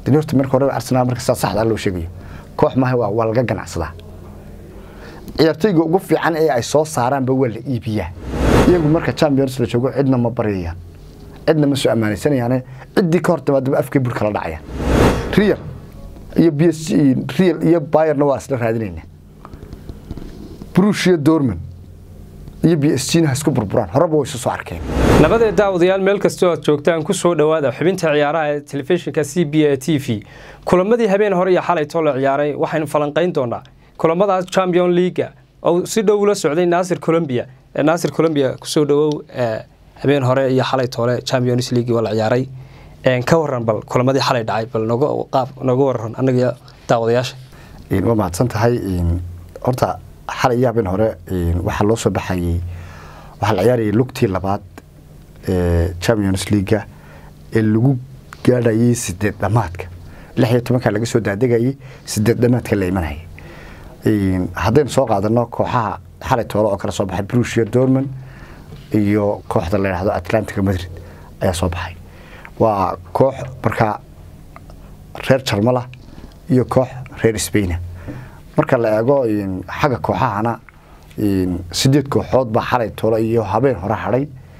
dani horta marka hore arsenal marka saa saxda loo sheegayo koox maaha waa waa laga ganacsadaa ciyaartoyga ugu fiican ee ay soo saaraanba waa la iibiyaa iyagu marka champions la joogo cidna ma baryayaan cidna ma soo ammaanaysanayaane ciddii ka hor timaadaba afkay burka la dhacayaan real iyo b s real iyo bayerna waa isla raadinayna brush iyo dorman iyo b s gna ha isku burburaan horeba way isu soo arkeen nabadee daawadayaal meel kastoo aad joogtaan ku soo dhowaada xubinta ciyaaraha ee telefishinka c b a t v kulamadii habeen hore iyo xalay too la ciyaaray waxaynu falanqayn doonaa kulamadaas champion leaga oo si dhow ula socday naasir colombia naasir colombia kusoo dhawow habeen hore iyo xalay toole champions league waa la ciyaaray ka waran bal kulamadii xalay dhacay bal noga qaab noga waran annaga daawadayaasha waa mahadsan tahay horta xalay iyo habeen hore waxaa loo soo baxayey waxaa la ciyaarayay lugtii labaad ee champions leaga ee lagu gaadhayay sideed dhamaadka lix iyo tobanka laga soo daadegayay sideed dhamaadka la imanayay haddaynu soo qaadano kooxaha xalay toole oo kala soo baxay brush iyo dorman iyo kooxda la yidhahdo atlantica madrid ayaa soo baxay waa koox markaa reer jarmala iyo koox reer sbaina marka la eego xagga kooxahana sideed kooxood baa xalay toole iyo habeen hore hadhay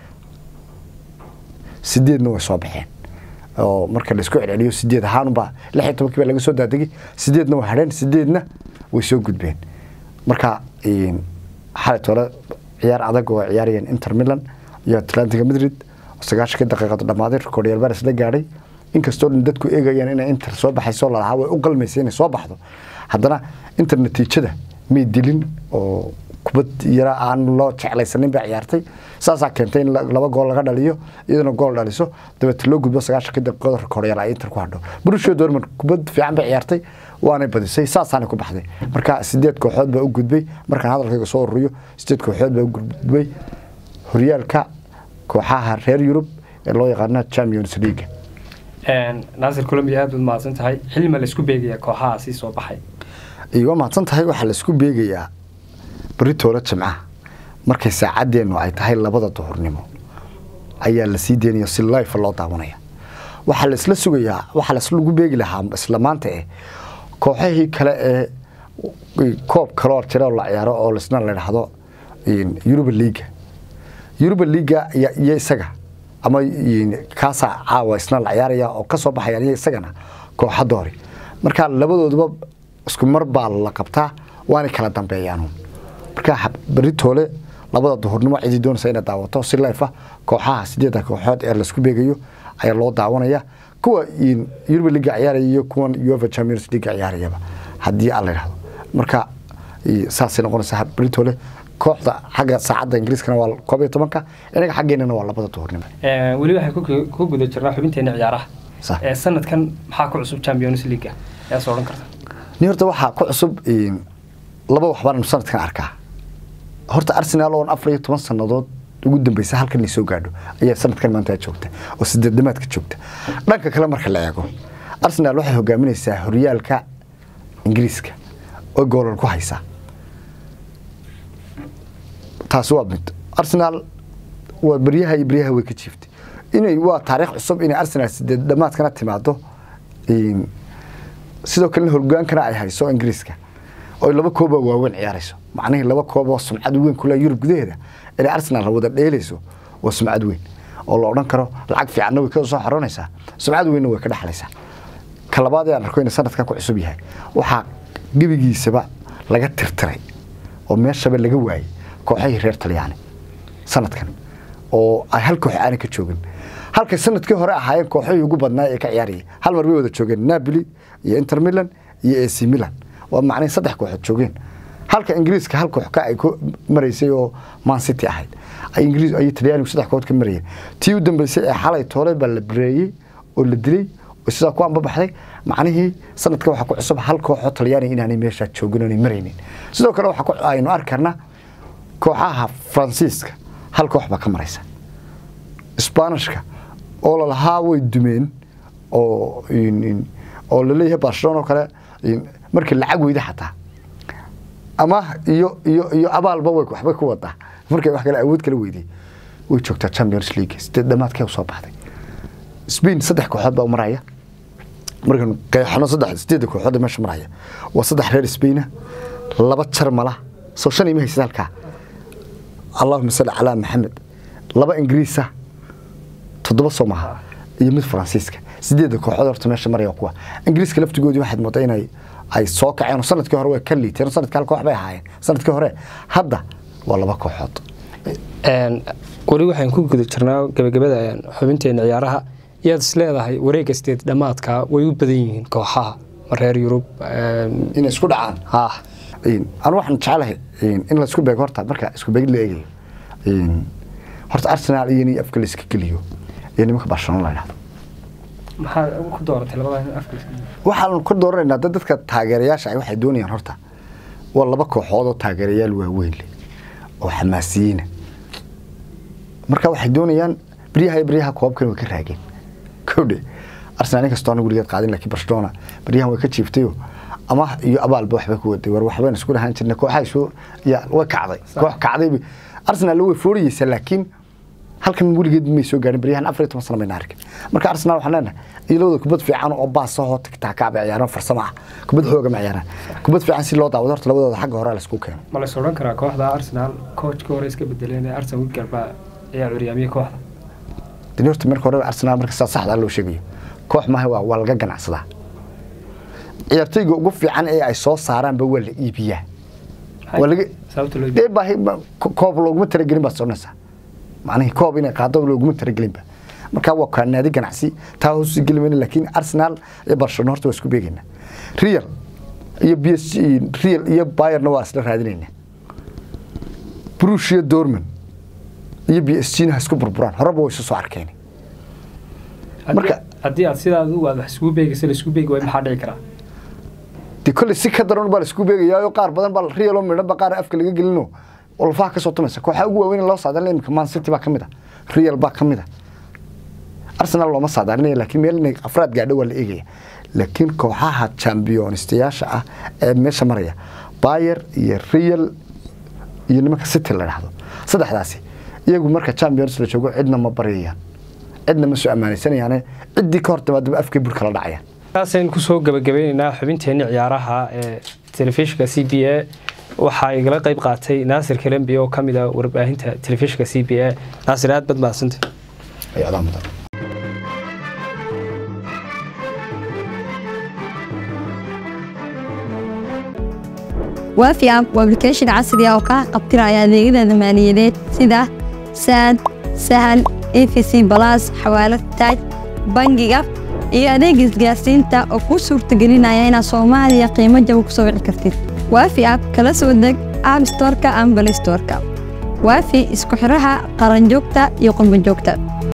sideedna way soo baxeen oo marka laisku celceliyo sideed ahaanubaa lix iyo tobankii baa laga soo daadegay sideedna way hadheen sideedna way soo gudbeen marka xalay toole ciyaar adag oo ciyaarayeen inter milan iyo atlantica madrid sagaashankii daqiiqad dhammaaday recordyal baris la gaadhay inkastoo dhan dadku eegayaan inay inter soo baxayso lalahaa way u qalmaysa inay soo baxdo haddana inter natiijada may dilin oo kubad yara aan loo jeclaysanin baa ciyaartay saasaa keentay in laba gool laga dhaliyo iyadana gool dhaliso dabeete loo gudbo sagaashankii daqiiqada recordyal ay inter ku hadho brushio dorman kubad fiican bay ciyaartay waanay badisay saasaanay ku baxday marka sideed kooxood baa u gudbay markaan hadalkayga soo ururiyo sideed kooxood baa u gudbay horyaalka kooxaha reer yurub ee loo yaqaano champions league naasir colombia aad baad mahadsan tahay xilma laisku beegaya kooxahaasi soo baxay waa mahadsan tahay waxaa laisku beegayaa beritoole jimcaha markay saacaddeennu ay tahay labada duhurnimo ayaa la sii deynayo si life loo daawanaya waxaa laisla sugayaa waxaa laslagu beegi lahaa isla maanta eh kooxahii kale ee koob kaloo jira oo la ciyaaro oo lisna la dhahdo yuruba liiga yuruba liiga iyo isaga ama kaasaa caawa isna la ciyaaraya oo ka soo baxayaan iyo isagana kooxa doori marka labadooduba isku mar baa la qabtaa waanay kala dambeeyaan marka beritoole labada duhurnimo cidii doonaysa inay daawato si life kooxaha sideedda kooxood ee laisku beegayo ayaa loo daawanaya kuwa yuruba liiga ciyaaraya iyo kuwan uefa champions league ciyaarayaba haddii aan la yidhahdo marka saasay noqonaysaa beritoole kooxda xagga saacadda ingiriiskana waa koob iyo tobanka inaga xaggeenana waa labada duhurnimo weli waxay ku guda jirnaa xubinteena ciyaaraha sanadkan maxaa ku cusub champions league ayaa soo odhan karta ni horta waxaa ku cusub laba waxbaanu sanadkan arkaa horta arsenal oon afar iyo toban sannadood ugu dambeysa halkan ay soo gaadho ayaa sanadkan maanta joogta oo sideed dhamaadka joogta dhanka kale marka la eego arsenal waxay hogaaminaysaa horyaalka ingiriiska oo goolal ku haysaa taasi waa mid arsenal waa beryaha iyo beryaha way ka jiiftay inay waa taariikh cusub inay arsenal sideed dhamaadkana timaado sidoo kalena hogaankana ay hayso ingiriiska oo laba kooboo waaweyn ciyaarayso macnihii laba kooboo sumcad weyn kule yurub gudaheeda inay arsenal wada dheelayso waa sumcad weyn oo la odhan karo lacag fiicanna way ka soo xaroonaysaa sumcad weynna way ka dhexlaysaa ka labaad ee aan arko inay sanadkan ku cusub yahay waxaa gebigiisaba laga tirtiray oo meeshaba laga waayey kooxahii reer talyaani sanadkan oo ay hal koox aanay ka joogin halkay sanadkii hore ahaayeen kooxahii ugu badnaa ee ka ciyaarayay hal mar bay wada joogeen napoli iyo inter milan iyo ac milan waa macnay saddex kooxood joogeen halka ingiriiska hal koox ka ay ku maraysay oo man city ahayd ingiriis ay talyaanigu saddex kooxood ka marayeen tii u dambeysay ee xalay toole baa la bireeyey oo la dilay oo sidaa ku anbabaxday macnihii sanadkan waxaa ku cusub hal kooxoo talyaaniga inaanay meeshaa joogin oonay maraynin sidoo kale waxaa aynu arki karnaa kooxaha faransiiska hal koox baa ka maraysa sbaanishka oo lalahaa way dumeen oo oo laleeyahay barcelona oo kale markii lacag weyda xataa ama iyo iyo iyo abaalba way waxbay ku wadaa markay wax kale awood kala weyday way joogtaa champions league sideed dhamaadkee u soo baxday spain saddex kooxood baa u maraya markaan qeexano saddex sideedda kooxood ee meesha maraya waa saddex reer Spain laba jarmala soo shan ima haysa halkaa allahuma salli calaa maxamed laba ingiriisa toddoba soo maaha iyo mid faransiiska sideedda kooxood horta meesha maraya waa kuwa ingiriiska laftigoodii waxaad moodaa inay ay soo kaceen oo sanadkii hore way ka liiteen oo sanadkii hal koox bay ahaayeen sanadkii hore hadda waa laba kooxood weli waxaan ku guda jirnaa gabagabada xubinteena ciyaaraha iyaad is leedahay wareegga sideed dhammaadka way u badan yihiin kooxaha reer yurub inay isku dhacaan ah anu waxaan jecelahay in laisku beego horta marka isku beegid la eegayo horta arsenal iyo in afka la iska geliyo iyo nimanka barcelona la yidhahdo maxaa ku dooratay labada afka waxaan ku dooranaynaa dad dadka taageerayaasha ay waxay doonayaan horta waa laba kooxood oo taageerayaal waaweyn leh oo xamaasiyiina marka waxay doonayaan beryaha iyo beryaha koobkan way ka raageen kowdhe arsenal inkastoo aan weligeed qaadin laakiin barcelona beryahan way ka jiiftayoo ama iyo abaalba waxbay ku waday war waxbayn isku dhahaan jirnay kooxaha isu ya way kacday koox kacday arsenal way fooriyeysaa laakiin halkan weligeed may soo gaarin beryahan afar iyo toban sano bayna arkin marka arsenal waxaan leenahay iyo labada kubad fiican oo baas ahoo tigtaaka bay ciyaaraan farsamo ah kubad xooga ma ciyaaraan kubad fiican si loo daawado horta labadooda xagga hore la isku keeno ma la odhan karaa kooxda arsenal coachka hore iska bedeleen arsenal winger baa ayaa curyaamiyey kooxda dani horta marka hore arsenal marka saa saxda loo sheegayo koox maaha waa waa laga ganacsadaa ciyaartoyga ugu fiican ee ay soo saaraanba waa la iibiyaa waa laga sababta loo dee baahi koob looguma talagelin baad soconaysaa macnihii koob inay qaado looguma talagelinba marka waa kaa naadi ganacsi taa hoos geli mayna laakiin arsenal iyo barcelona horta waa isku beegaynaa real iyo b s g real iyo bayerna waa isla raadinaynaa brush iyo dorman iyo b s g na ha isku burburaan horeba way isu soo arkeen marka haddii aad sidaad u aad wax isugu beegaysa la isugu beegi waay maxaa dhici karaa de kolley si ka daran baa la isku beegayaa qaar badan baa real oo midhan ba qaar afka laga gelino oo lafaha ka soo tumaysa kooxaha ugu waaweyn loo saadalinaya imika man city baa ka mid a real baa ka mid a arsenal looma saadaalinaya laakiin meel inay afraad gaadho waa la eegaya laakiin kooxaha championistayaasha ah ee meesha maraya bayer iyo real iyo nimanka city la dhahdo saddexdaasi iyagu marka champions la joogo cidna ma baryayaan cidna ma soo ammaanaysanayaane ciddii ka hor timaadaba afkay burka la dhacayaan taasaynu kusoo gabagabeyneynaa xubinteenni ciyaaraha ee telefishinka c b a waxaa igala qayb qaatay naasir kalembi oo ka mid a warbaahinta telefishinka c b a naasir aad bad mahadsanta ay adaa mudan waafi app waa application casri ah oo kaa qabtiraya adeegyada maaliyadeed sida saad sahal efc balas xawaalad taaj bangiga iyo adeeg isgaarsiinta oo kuu suurtagelinaya inaad soomaaliya qiimo jaba ku soo wici kartid waafi app kala soo deg app storeka ama balay storeka waafi isku xiraha qaranjoogta iyo qurbanjoogta